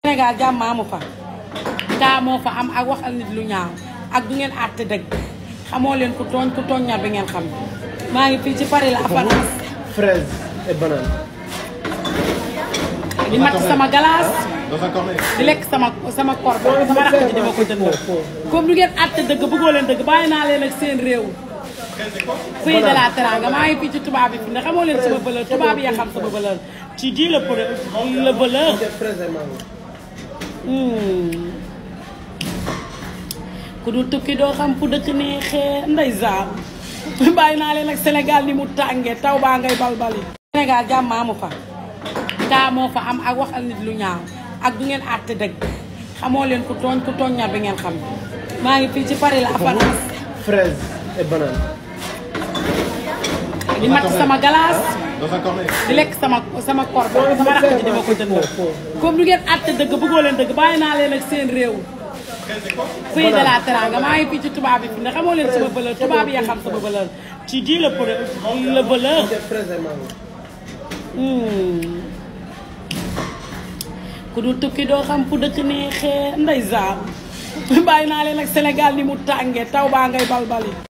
Sénégal jàmm amu fa kaa moo fa am ak waxal nit lu ñaaw ak du ngeen àtte dëgg xamoo leen ku tooñ ku tooñ ñaar bi ngeen xam maa ngi fii ci Paris la apparence fraise et banane. di mat sama glace Dans un cornet. di lekk sama sama kor sama rakk ji dama ko jënd comme du ngeen àtte dëgg bëggoo leen dëgg bàyyi naa leen ak seen réew pays de la teranga maa ngi fii ci tubaab yi fi ne xamoo leen sama valeur tubaab yi ya xam sama valeur ci di la le valeur fraise et mango. Hmm. ku dul tukki doo xam fu dëkk neexee ndeysaan bàyyi naa leen ak Sénégal ni mu tàngee taw baa ngay balbali Sénégal jàmm amu fa kaa moo fa am ak waxal nit lu ñaaw ak du ngeen àtte dëgg xamoo leen ku tooñ ku tooñ ñaar bi ngeen xam maa ngi fii ci Paris la apparence fraise et banane. di mat sama glace Dans un cornet. di lekk sama sama kor sama rakk ji dama ko jënd comme du ngeen àtte dëgg bëggoo leen dëgg bàyyi naa leen ak seen réew pays de la teranga maa ngi fii ci tubaab yi fi ne xamoo leen sama valeur tubaab yi ya xam sama valeur ci di le le valeur fraise et mango. Hmm. ku dul tukki doo xam fu dëkk neexee ndeysaan bàyyi naa leen ak Sénégal ni mu tàngee taw baa ngay balbali